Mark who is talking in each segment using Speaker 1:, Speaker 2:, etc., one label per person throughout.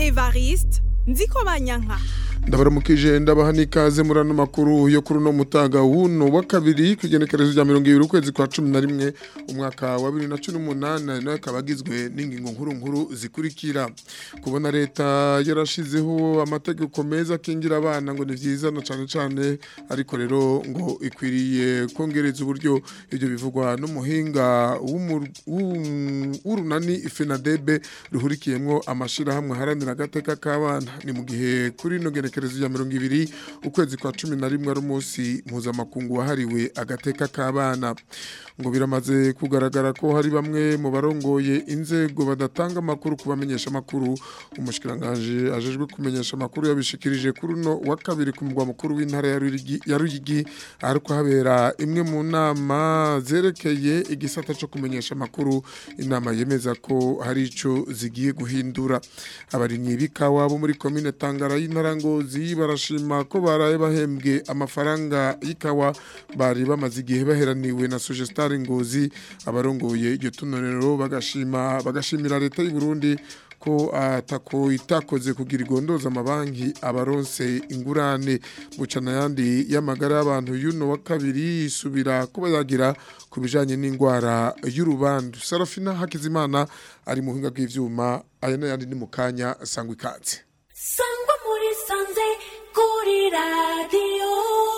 Speaker 1: evariste nziko banyanka
Speaker 2: ndabaramukije ndabaha n'ikaze muri ano makuru yo kuri uno mutaga wuno wa kabiri ku igenekerezo rya mirongo ibiri ukwezi kwa cumi na rimwe umwaka wa bibiri na cumi n'umunani nayo akaba agizwe n'ingingo nkuru nkuru zikurikira kubona leta yarashizeho amategeko meza akingira abana ngo ni byiza na cyane cyane ariko rero ngo ikwiriye kongereza uburyo ibyo bivugwa n'umuhinga w'urunani fenadebe ruhurikiyemo amashyirahamwe aharanira agateka k'abana ni mu gihe kuri ino genekerezo ya mirongo ibiri ukwezi kwa cumi na rimwe ari umunsi mpuzamakungu wahariwe agateka k'abana ngo biramaze kugaragara ko hari bamwe mu barongoye inzego badatanga amakuru ku bamenyesha amakuru umushikirangaje ajejwe kumenyesha amakuru yabishikirije kuri uno wa kabiri ku mugwa mukuru w'intara ya Ruyigi ariko habera imwe mu nama zerekeye igisata cyo kumenyesha amakuru inama yemeza ko hari ico zigiye guhindura abarimyi b'ikawa bo muri komine Tangara y'intara Ngozi barashima ko baraye bahembwe amafaranga y'ikawa bari bamaze igihe baheraniwe na Sugestar Ngozi abarongoye iryo tunorero bagashima bagashimira leta y'u Burundi ko atako itakoze kugira igondoza amabanki abaronse ingurane bucana yandi y'amagara y'abantu y'uno wa kabiri isubira kuba yagira ku bijanye n'indwara y'urubandu Sarafina Hakizimana ari mu hinga bw'ivyuma aya n'ayandi ni mu kanya sangwa ikaze
Speaker 3: sangwa muri sanze kuri radiyo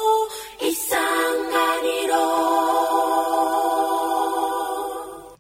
Speaker 3: isanganiro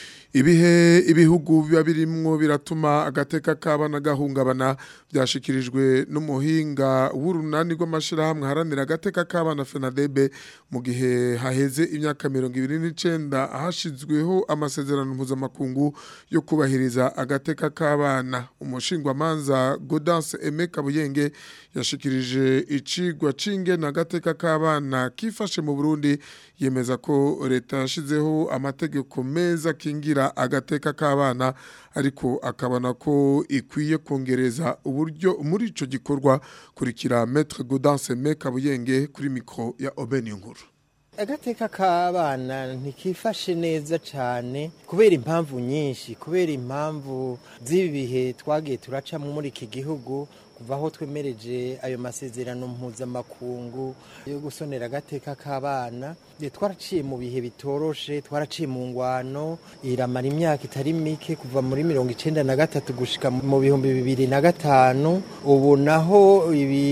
Speaker 2: ibihe ibihugu biba birimwo biratuma agateka k'abana gahungabana byashikirijwe n'umuhinga w'urunani rw'amashyirahamwe haranira agateka k'abana fenadebe mu gihe haheze imyaka mirongo ibiri n'icyenda hashyizweho amasezerano mpuzamakungu yo kubahiriza agateka k'abana umushingwamanza godanse eme kabuyenge yashikirije icigwa c'ingena agateka k'abana kifashe mu burundi yemeza ko leta yashizeho amategeko meza akingira agateka k'abana ariko akabona ko ikwiye kongereza uburyo muri ico gikorwa kurikira Maître Gaudence Mekabuyenge kuri mikro ya Obeni Nkuru
Speaker 4: agateka k'abana ntikifashe neza cyane kubera impamvu nyinshi kubera impamvu z'ibihe twagiye turacamo muri iki gihugu kuva aho twemereje ayo masezerano mpuzamakungu yo gusonera agateka k'abana twaraciye mu bihe bitoroshe twaraciye mu ngwano iramara imyaka itari mike kuva muri mirongo icyenda na gatatu gushika mu bihumbi bibiri na gatanu ubu naho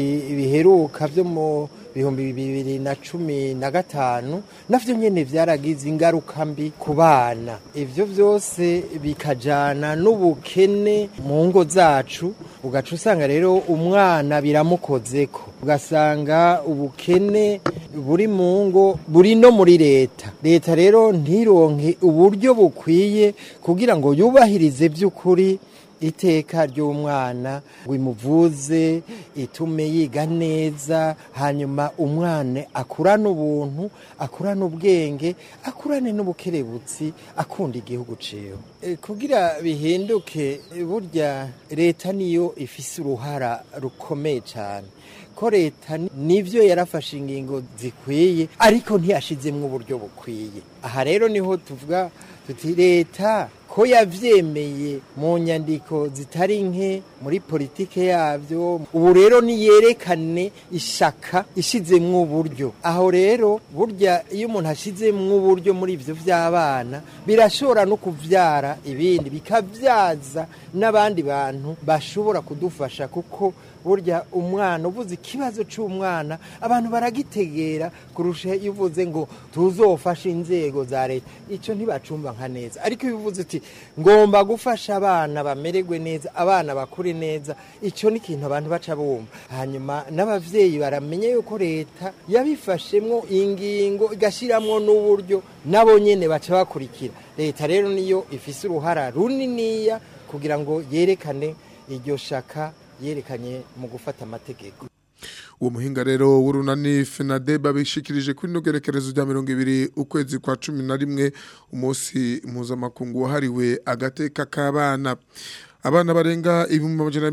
Speaker 4: biheruka byo mu bihumbi bibiri na cumi na gatanu navyo nyene vyaragize ingaruka mbi ku bana ivyo vyose bikajana n'ubukene mu ngo zacu ugaca usanga rero umwana biramukozeko ugasanga ubukene buri mu ngo buri no muri leta leta rero ntironke uburyo bukwiye kugira ngo yubahirize by'ukuri iteka ry'umwana ngo imuvuze itume yiga neza hanyuma umwana akurane ubuntu akurane ubwenge akurane n'ubukerebutsi akunda igihugu ciwe kugira bihinduke burya leta niyo ifise uruhara rukomeye cyane ko leta nivyo yarafashe ingingo zikwiye ariko ntiyashizemwo uburyo bukwiye aha rero niho tuvuga tuti leta ko yavyemeye mu nyandiko zitari nke muri politike yavyo ubu rero niyerekane ishaka ishizemwo uburyo aho rero burya iyo umuntu ashizemwo uburyo muri ivyo vy'abana birashobora no kuvyara ibindi bikavyaza n'abandi bantu bashobora kudufasha kuko burya umwana uvuze ikibazo cy'umwana abantu baragitegera kurusha iyo uvuze ngo tuzofashe inzego za leta icyo ntibacumba nka neza ariko iyo uvuze uti ngomba gufasha abana bamererwe neza abana bakure neza icyo ni ikintu abantu baca bumva hanyuma n'ababyeyi baramenya yuko leta yabifashemwo ingingo igashyiramo n'uburyo nabo nyine baca bakurikira leta rero niyo ifise uruhara runiniya kugira ngo yerekane iryo shaka yerekanye mu gufata amategeko
Speaker 2: uwo muhinga rero w'urunani fenadebe abishikirije kuri ino gerekerezo rya mirongo ibiri ukwezi kwa cumi na rimwe umunsi mpuzamakungu wahariwe agateka k'abana abana barenga ibihumbi amajana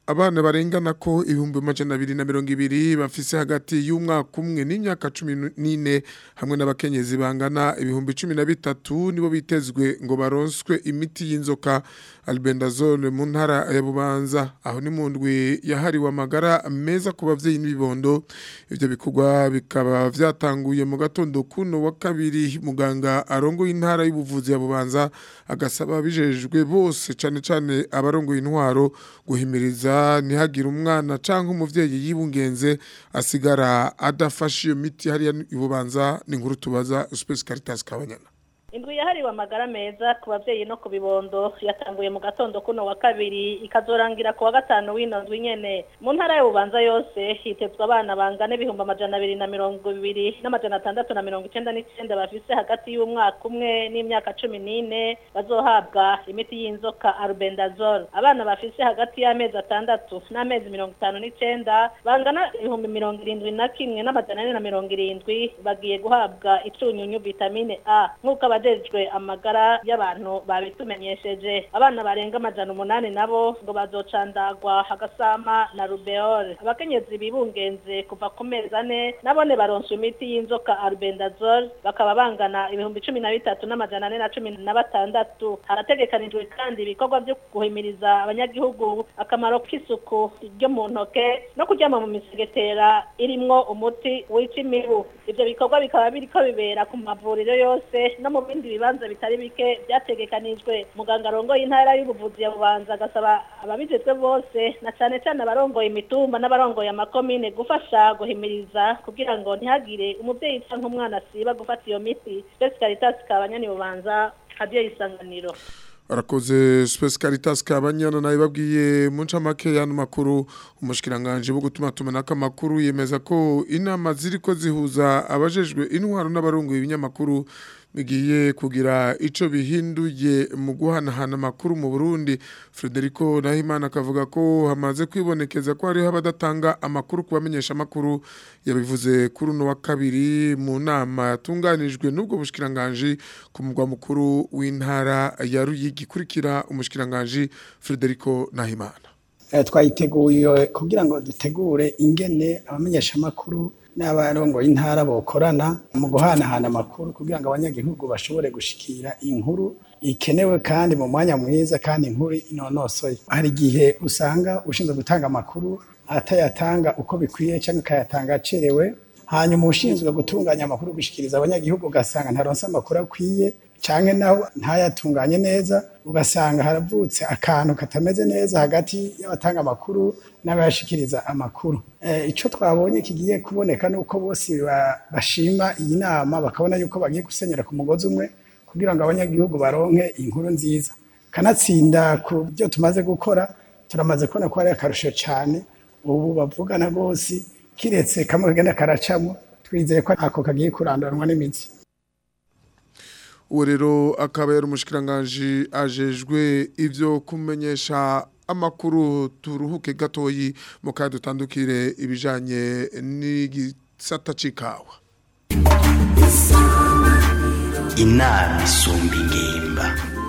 Speaker 2: abana barengana ko ibihumbi amajana abiri na mirongo ibiri bafise hagati y'umwaka umwe n'imyaka cumi n'ine hamwe n'abakenyezi bangana ibihumbi cumi na bitatu nibo bitezwe ngo baronswe imiti y'inzoka albendazole mu ntara ya bubanza aho ni mu ndwi yahariwe amagara meza ku bavyeyi n'ibibondo ivyo bikorwa bikaba vyatanguye mu gatondo kuno wa kabiri muganga arongoye intara y'ubuvuzi ya bubanza agasaba bijejwe bose cane cane abarongoye intwaro guhimiriza ntihagire umwana canke umuvyeyi yibungenze asigara adafashe iyo miti hariya ibubanza ni inkuru tubaza Space Caritas Kabanyana
Speaker 5: indwi yahariwe amagara meza ku babyeyi no ku bibondo yatanguye mu gatondo kuno wa kabiri ikazorangira ku wa gatanu w'ino ndwi nyene mu ntara y'ububanza yose hitezwe abana bangana ibihumbi amajana abiri na mirongo ibiri n'amajana atandatu na mirongo icenda n'icenda bafise hagati y'umwaka umwe n'imyaka cumi n'ine bazohabwa imiti y'inzoka arubendazole abana bafise hagati y'amezi atandatu n'amezi mirongo itanu n'icenda bangana ibihumbi mirongo irindwi na kimwe n'amajana ane na mirongo irindwi bagiye guhabwa icunyunyu vitamine a nk'uko abajejwe amagara y'abantu babitumenyesheje abana barenga amajana umunani nabo ngo bazocandagwa hagasama na rubeole abakenyezi bibungenze kuva ku mezi ane nabone baronswa imiti y'inzoka arubendazole bakaba bangana ibihumbi cumi na bitatu n'amajana ane na cumi na batandatu harategekanijwe kandi ibikorwa vyo guhimiriza abanyagihugu akamaro k'isuku ryo mu ntoke no kuryama mu misegetera irimwo umuti wica imibu ivyo bikorwa bikaba biriko bibera ku mavuriro yose no mu bindi bibanza bitari bike byategekanijwe muganga arongoye intara y'ubuvuzi ya bubanza agasaba ababijejwe bose na cane cane abarongoye imitumba n'abarongoye amakomine gufasha guhimiriza kugira ngo ntihagire umuvyeyi canke umwana asiba gufata iyo miti Space Caritas kabanyani bubanza hadiyo isanganiro
Speaker 2: arakoze Space Caritas kabanyana nayo babwiye mu ncamake y'ano makuru umushikiranganje bwo gutuma tumanaka makuru yemeza ko inama ziriko zihuza abajejwe intwaro n'abarongoye ibinyamakuru bigiye kugira ico bihinduye mu guhanahana amakuru mu Burundi Frederico Nahimana akavuga ko hamaze kwibonekeza ko hariho abadatanga amakuru kubamenyesha amakuru yabivuze kuri uno wa kabiri mu nama yatunganijwe n'ubwo bushikiranganje ku mugwa mukuru w'intara ya Ruyigi kurikira umushikiranganje Frederico Nahimana
Speaker 6: twayiteguye kugira ngo dutegure ingene abamenyesha amakuru n'abarongo y'intara bokorana mu guhanahana amakuru kugira ngo abanyagihugu bashobore gushikira inkuru ikenewe kandi mu mwanya mwiza kandi inkuru inonosoye hari igihe usanga ushinzwe gutanga amakuru atayatanga uko bikwiye cyangwa akayatanga acerewe hanyuma ushinzwe gutunganya amakuru gushikiriza abanyagihugu ugasanga ntaronse amakuru akwiye cyangwa naho ntayatunganye neza ugasanga haravutse akantu katameze neza hagati y'abatanga amakuru n'abayashikiriza amakuru icyo twabonye kigiye kuboneka ni uko bose bashima iyi nama bakabona yuko bagiye gusenyera ku mugozi umwe kugira ngo abanyagihugu baronke inkuru nziza kanatsinda ku byo tumaze gukora turamaze kubona ko ari akarusho cyane ubu bavugana rwose kiretse kamwe kagenda karacamo twizeye ko ako kagiye kuranduranwa n'imitsi
Speaker 2: uwo rero akaba yari umushikiranganje ajejwe ivyo kumenyesha amakuru turuhuke gatoyi mu kandi dutandukire ibijanye n'igisata c'ikawa
Speaker 7: inama isumba ingimba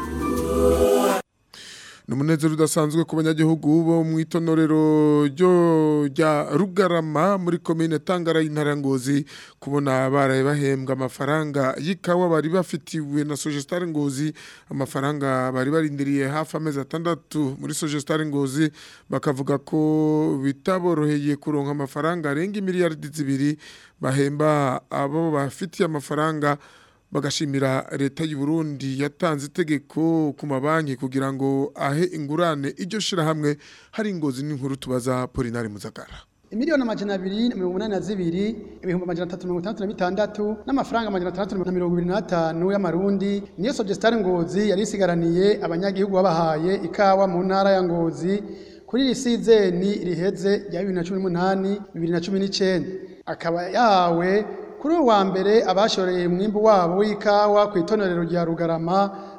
Speaker 2: ni umunezero udasanzwe ku banyagihugu bo mu itonorero ryo rya rugarama muri komine tangara y'intara ngozi kubona baraye bahembwa amafaranga y'ikawa bari bafitiwe na sogestare ngozi amafaranga bari barindiriye hafi amezi atandatu muri sogestare ngozi bakavuga ko bitaboroheye kuronka amafaranga arenga miliyaridi zibiri bahemba abo bafitiye amafaranga bagashimira leta y'u Burundi yatanze itegeko ku mabanki kugira ngo ahe ingurane iryo shirahamwe hari ingozi n'inkuru tubaza Polinari Muzagara
Speaker 8: Imiliyoni amajana abiri na mirongo umunani na zibiri ibihumbi amajana atatu mirongo itandatu na bitandatu n'amafaranga amajana atandatu na mirongo ibiri n'atanu y'amarundi niyo Sogestare Ngozi yari isigaraniye abanyagihugu babahaye ikawa mu ntara ya Ngozi kuri iri sizeni riheze rya bibiri na cumi n'umunani bibiri na cumi n'icenda akaba yahawe kuri uwa mbere abashoreye umwimbu wabo w'ikawa ku itonorero rya Rugarama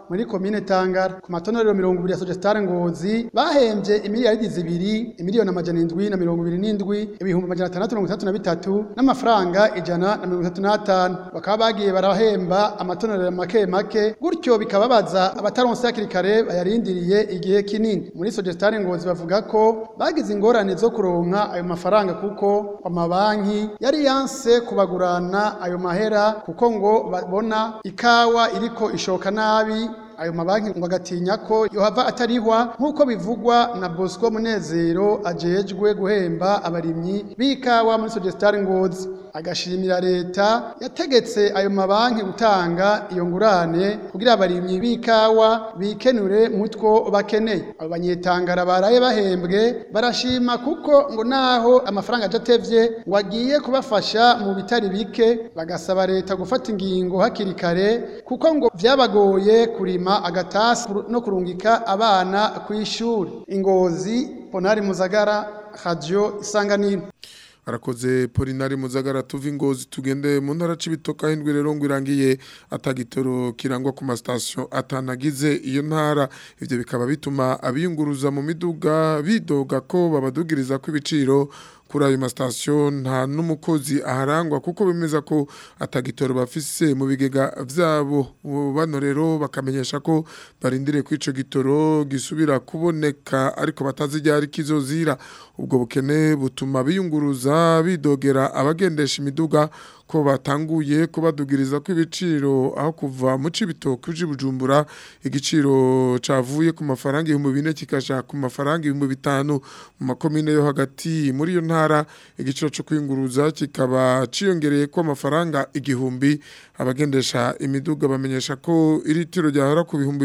Speaker 8: muri komine Tangara ku matonorero mirongo ibiri ya Sogestar Ngozi bahembye imiliyaridi zibiri imiliyoni amajana indwi na mirongo ibiri n'indwi ibihumbi amajana atandatu mirongo itandatu na bitatu n'amafaranga ijana na mirongo itatu n'atanu bakaba bagiye barahemba amatonero make make gutyo bikababaza abataronse hakiri kare bayarindiriye igihe kinini muri Sogestar Ngozi bavuga ko bagize ingorane zo kuronka ayo mafaranga kuko amabanki yari yanse kubagurana ayo mahera kuko ngo babona ikawa iriko ishoka nabi ayo mabanki ngo agatinya ko yohava atarihwa nk'uko bivugwa na Bosco Munezero ajejwe guhemba abarimyi b'ikawa muri Sogestar Ngozi agashimira leta yategetse ayo mabanki gutanga iyo ngurane kugira abarimyi b'ikawa bikenure mutwo bakeneye abo banyetangara baraye bahembwe barashima kuko ngo naho amafaranga adatevye ngo agiye kubafasha mu bitari bike bagasaba leta gufata ingingo hakiri kare kuko ngo vyabagoye kurima agatasi no kurungika abana ku ishuri ingozi ponari muzagara radio isanganiro
Speaker 2: arakoze polinari muzagara tuva ingozi tugende mu ntara c'ibitoka hindwi rero ngo irangiye atagitoro kirangwa ku masitasiyo atanagize iyo ntara ivyo bikaba bituma abiyunguruza mu miduga bidoga ko babadugiriza ko ibiciro kuri ayo masitasiyo nta n'umukozi aharangwa kuko bemeza ko atagitoro bafise mu bigega vyabo bano rero bakamenyesha ko barindiriye ko ico gitoro gisubira kuboneka ariko batazi ryari kizozira ubwo bukene butuma biyunguruza bidogera abagendesha imiduga ko batanguye kubadugiriza ko ibiciro aho kuva mu cibitoke uje bujumbura igiciro cavuye ku mafaranga 2000 kikaja ku mafaranga 5000 mu makomine yo hagati muri yo ntara igiciro cyo kwinguruza kikaba ciyongereye ko amafaranga igihumbi abagendesha imiduga bamenyesha ko iritiro ryahora ku bihumbi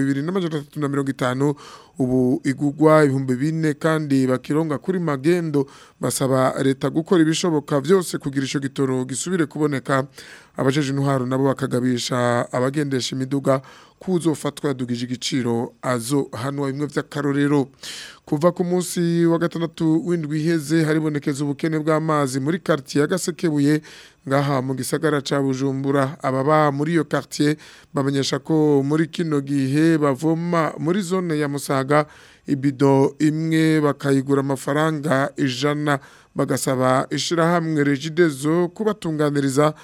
Speaker 2: 2350 ubu igugwa ibihumbi bine kandi bakironga kuri magendo basaba leta gukora ibishoboka byose kugira ico gitoro gisubire kuboneka abajeje intwaro nabo bakagabisha abagendesha imiduga kuzofatwa yadugije igiciro azo hano bimwe vy'akarorero kuva ku munsi wa gatandatu w'indwi iheze haribonekeza ubukene bw'amazi muri quartier ya Gasekebuye ngaha mu gisagara ca Bujumbura ababa muri iyo quartier bamenyesha ko muri kino gihe bavoma muri zone ya Musaga ibido imwe bakayigura amafaranga ijana bagasaba ishirahamwe Regidezo kubatunganiriza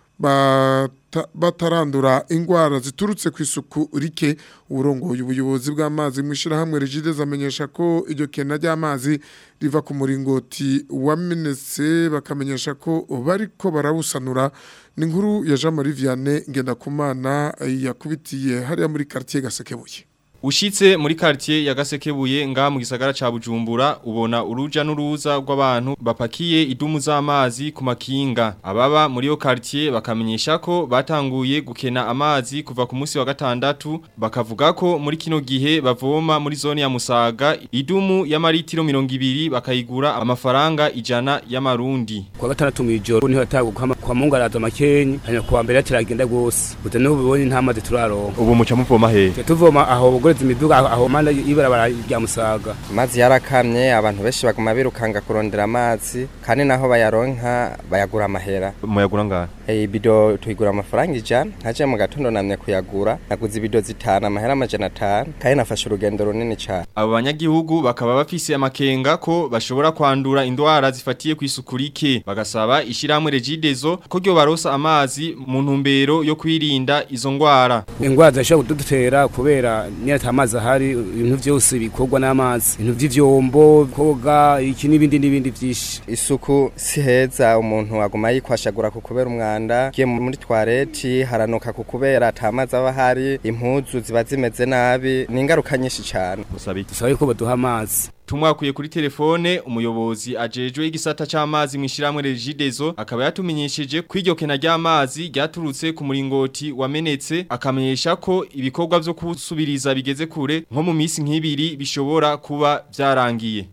Speaker 2: batarandura ingwara ziturutse ku isuku rike uburongoye ubuyobozi bw'amazi mu ishirahamwe Regidezo amenyesha ko iryo kena ry'amazi riva ku muringoti wamenetse bakamenyesha ko bariko barawusanura ni inkuru ya Jean Marie Vianney Ngendakumana yakubitiye hariya muri quartier Gasekebuye
Speaker 9: Ushitse muri quartier ya Gasekebuye nga mu gisagara ca Bujumbura ubona uruja n'uruza rw'abantu bapakiye idumu z'amazi ku makinga ababa muri yo quartier bakamenyesha ko batanguye gukena amazi kuva ku munsi wa gatandatu bakavuga ko muri kino gihe bavoma muri zone ya Musaga idumu y'amaritiro 200 bakayigura amafaranga ijana y'amarundi
Speaker 10: kwa gatandatu mwijoro niho yataguka kwa Mungu araza makenyi hanya kuwa mbere yatiragenda gose buta no bibonye nta mazi turaronka
Speaker 9: ubu muca muvoma he
Speaker 10: tuvoma aho bugoreza imiduga aho manda ibarabara rya Musaga
Speaker 11: amazi yarakamye abantu benshi baguma birukanga kurondera amazi kandi naho bayaronka bayagura amahera
Speaker 9: muyagura ngahe
Speaker 11: eh ibido tuyigura amafaranga ijana ntaje mu gatondo namye kuyagura naguze ibido zitana amahera amajana atanu kandi nafashe urugendo runini cyane
Speaker 9: abo banyagihugu bakaba bafise amakenga ko bashobora kwandura indwara zifatiye ku isuku rike bagasaba ishiramwe Regidezo ko ryo barosa amazi mu ntumbero yo kwirinda izo ngwara
Speaker 10: ingwara zishobora kudutera kubera niyo amazi ahari ibintu byose bikorwa n'amazi ibintu by'ivyombo koga iki n'ibindi n'ibindi byinshi
Speaker 11: isuku si heza umuntu aguma yikwashagura ku kubera umwanda giye muri toilette haranuka ku kubera atamazi aba hari impuzu ziba zimeze nabi ni ingaruka nyinshi cyane
Speaker 10: dusabe ko baduha amazi
Speaker 9: tumwakuye kuri telefone umuyobozi ajejwe igisata c'amazi mwishiramwe Regidezo akaba yatumenyesheje kwiryo kena ry'amazi ryaturutse ku muringoti wamenetse akamenyesha ko ibikorwa vyo kusubiriza bigeze kure nko mu misi nk'ibiri bishobora kuba vyarangiye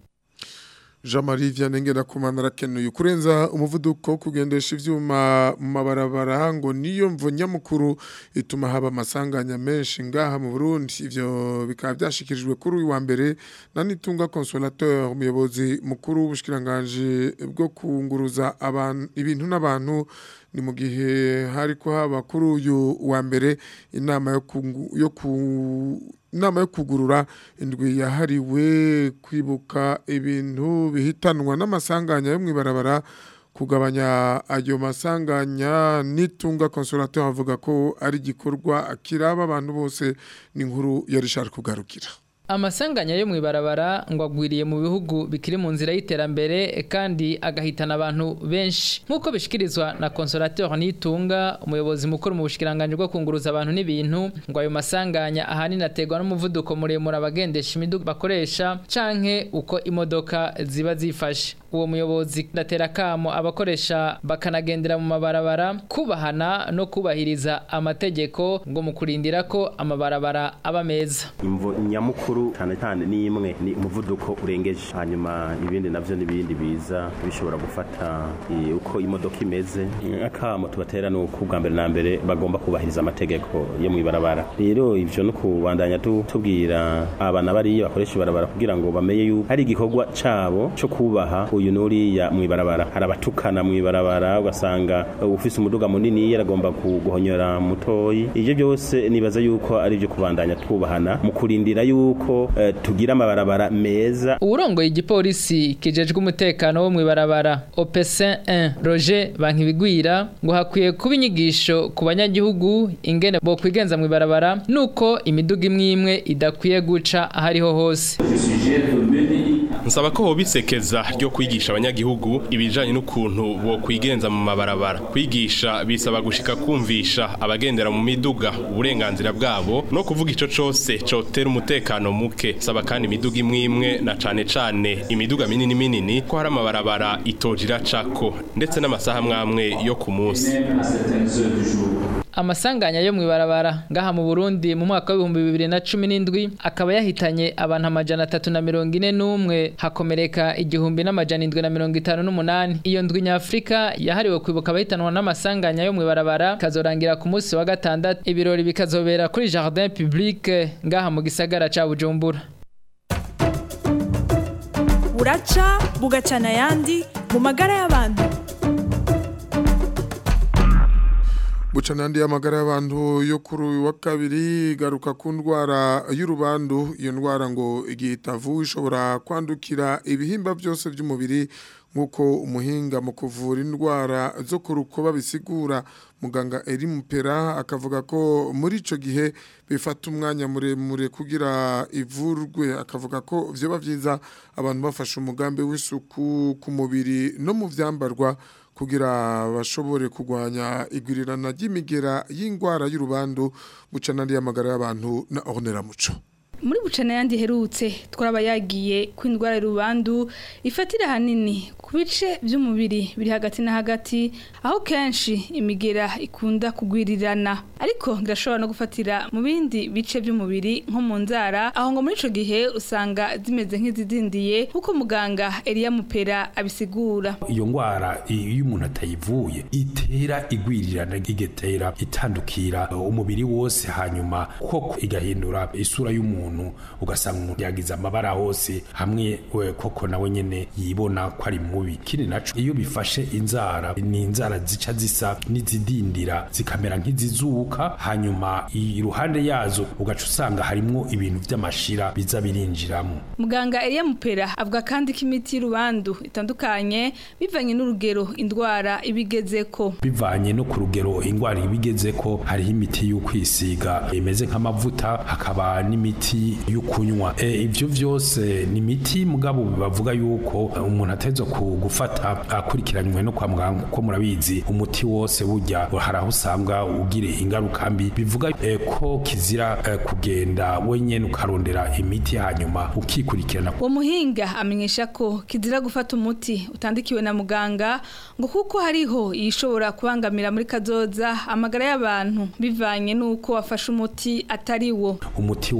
Speaker 2: Jean Marie Vianney Ngendakumana arakenuye kurenza umuvuduko kugendesha ivyuma mu mabarabara ngo niyo mvo nyamukuru ituma haba amasanganya menshi ngaha mu Burundi ivyo bikaba byashikirijwe kuri uyu wa mbere na Nitunga Consolateur umuyobozi mukuru w'ubushikiranganje bwo kunguruza abantu ibintu n'abantu ni mu gihe hariko haba kuri uyu wa mbere inama yo kungu- yo ku inama yo kugurura indwi yahariwe kwibuka ibintu bihitanwa n'amasanganya yo mwibarabara kugabanya ayo masanganya nitunga consolateur avuga ko ari igikorwa kiraba abantu bose ni inkuru ya Richard kugarukira
Speaker 12: Amasanganya yo mwibarabara ngo agwiriye mu bihugu bikiri mu nzira y'iterambere kandi agahitana abantu benshi nk'uko bishikirizwa na consolateur Nitunga umuyobozi mukuru mu bushikiranganje bwo kunguruza abantu n'ibintu ngo ayo masanganya ahanini aterwa n'umuvuduko muremure abagendesha imiduga bakoresha canke uko imodoka ziba zifashe uwo muyobozi ndatera kamo abakoresha bakanagendera mu mabarabara kubahana no kubahiriza amategeko ngo mu kurindira ko amabarabara aba meza
Speaker 13: imvo nyamukuru cyane cyane ni imwe ni umuvuduko urengeje hanyuma ibindi navyo n'ibindi biza bishobora gufata eh, uko imodoka imeze akamo tubatera ni uko ubwa mbere na mbere bagomba kubahiriza amategeko yo mwibarabara rero ivyo no kubandanya tu- tubwira abana bariya bakoresha ibarabara kugira ngo bamenye yuko hari igikorwa cabo co kubaha uyu nuriya mwibarabara hari abatukana mwibarabara ugasanga uh, ufise umuduga munini yaragomba guhonyora mutoyi ivyo byose nibaza yuko ari byo kubandanya twubahana mu kurindira yuko eh, tugira amabarabara meza
Speaker 12: uwurongoye igipolisi kijejwe umutekano wo mwibarabara OPC 1 Roger Bankibigwira ngo hakwiye kuba inyigisho ku banyagihugu ingene bo kwigenza mwibarabara nuko imiduga imwe imwe idakwiye guca ahariho hose
Speaker 14: nsaba ko hobisekeza ryo kwigisha abanyagihugu ibijanye n'ukuntu bo kwigenza mu mabarabara kwigisha bisaba gushika kumvisha abagendera mu miduga uburenganzira bwabo no kuvuga ico cose cotera umutekano muke saba kandi imiduga imwe imwe na cane cane imiduga minini minini ko hari amabarabara itojira cako ndetse n'amasaha mwamwe yo ku munsi
Speaker 12: amasanganya yo mwibarabara ngaha mu Burundi mu mwaka w'ibihumbi bibiri na cumi n'indwi akaba yahitanye abantu amajana atatu na mirongo ine n'umwe hakomereka igihumbi n'amajana indwi na mirongo itanu n'umunani iyo ndwi nyafurika yahariwe kwibuka abahitanwa n'amasanganya yo mwibarabara kazorangira ku munsi wa gatandatu ibirori bikazobera kuri jardin public ngaha mu gisagara ca Bujumbura
Speaker 1: buraca bugacana ayandi mu magara y'abantu
Speaker 2: buca n'andi y'amagara y'abantu yo kuri uyu wa kabiri garuka ku ndwara y'urubandu iyo ndwara ngo igihe itavuwe ishobora kwandukira ibihimba byose by'umubiri nk'uko umuhinga mu kuvura indwara zo ku rukoba bisigura muganga eri mupera akavuga ko muri icyo gihe bifata umwanya muremure kugira ivurwe akavuga ko byaba byiza abantu bafashe umugambi w'isuku ku mubiri no mu byambarwa kugira bashobore kurwanya igwirirana ry'imigera y'indwara y'urubandu buca n'andi y'amagara y'abantu na muco
Speaker 15: muri bucana yandi herutse twaraba yagiye ko indwara y'urubandu ifatira hanini ku bice by'umubiri biri hagati na hagati aho kenshi imigera ikunda kugwirirana ariko birashobora no gufatira mu bindi bice by'umubiri nko mu nzara aho ngo muri ico gihe usanga zimeze nk'izidindiye nk'uko muganga Elia Mupera abisigura
Speaker 16: iyo ngwara iyo umuntu atayivuye itera igwirirana igatera itandukira umubiri wose hanyuma koko igahindura isura y'umuntu ugasanga umuntu yagize amabara hose hamwe we koko nawe nyene yibona ko ari mubi kindi naco iyo bifashe inzara ni inzara zica zisa n'izidindira zikamera nk'izizuka hanyuma iruhande yazo ugaca usanga harimwo ibintu vy'amashira biza birinjiramo
Speaker 15: muganga Elia Mupera avuga kandi ko imiti y'urubandu itandukanye bivanye n'urugero indwara ibigezeko
Speaker 16: bivanye no ku rugero indwara ibigezeko hariho imiti yo kwisiga imeze nk'amavuta hakaba n'imiti yo kunywa e, ivyo vyose ni imiti mugabo bavuga yuko umuntu ateza gufata akurikiranywe no kwa muganga kuko murabizi umuti wose burya hari aho usanga ugire ingaruka mbi bivuga e, ko kizira e, kugenda wenyene ukarondera imiti hanyuma ukikurikirana
Speaker 15: uwo muhinga amenyesha ko kizira gufata umuti utandikiwe na muganga ngo kuko hariho ishobora kubangamira muri kazoza amagara y'abantu bivanye n'uko wafashe umuti atari wo
Speaker 16: umuti wose burya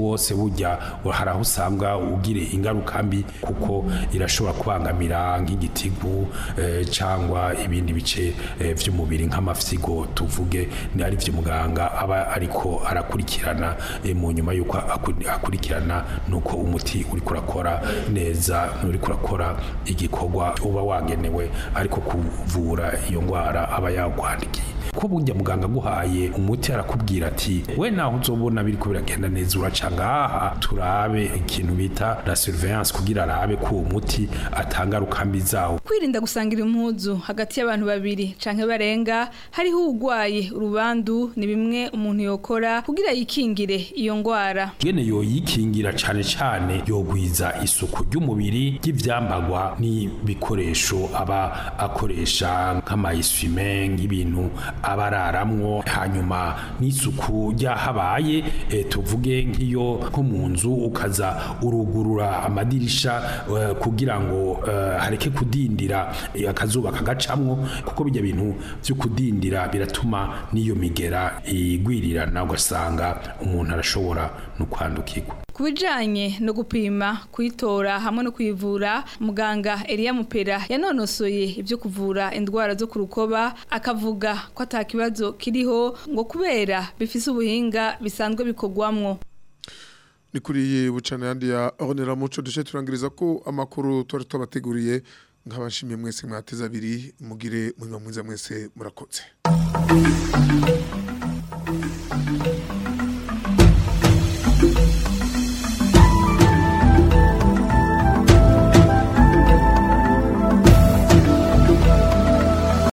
Speaker 16: burya hari aho usanga ugire ingaruka mbi kuko irashobora kubangamira nk'igitigu eh, cyangwa ibindi bice eh, by'umubiri nk'amafyigo tuvuge ni ari byo muganga aba ariko arakurikirana eh, mu nyuma y'uko aku- akurikirana nuko umuti uri kurakora neza uri kurakora igikorwa uba wagenewe ariko kuvura iyo ndwara aba yakwandikiye ko burya muganga aguhaye umuti arakubwira ati we naho uzobona biriko biragenda neza uraca ngaha turabe ikintu bita la surveillance kugira arabe ko uwo muti atangaruka mbi zawo
Speaker 15: kwirinda gusangira impuzu hagati y'abantu babiri canke barenga hariho urwaye urubandu ni bimwe umuntu yokora kugira yikingire iyo ngwara
Speaker 16: ngene yoyikingira cane cane yogwiza isuku ry'umubiri ry'ivyambagwa n'ibikoresho aba akoresha nk'amayiswime nk'ibintu aba araramwo hanyuma n'isuku ryahabaye eh, tuvuge nk'iyo nko mu nzu ukaza urugurura amadirisha eh, kugira ngo eh, hareke kudindira eh, akazuba kagacamwo kuko bijya bintu byo kudindira biratuma n'iyo migera igwirirana ugasanga umuntu arashobora no kwandukirwa
Speaker 15: ku bijanye no gupima kuyitora hamwe no kuyivura muganga Elia Mupera yanonosoye ibyo kuvura indwara zo ku rukoba akavuga ko ata kibazo kiriho ngo kubera bifise ubuhinga bisanzwe bikorwamwo
Speaker 2: ni kuri iyi bucana yandi ya onera muco duce turangiriza ko amakuru twari tubateguriye nk'abashimye mwese mwateze abiri mugire mwiza mwiza mwese murakoze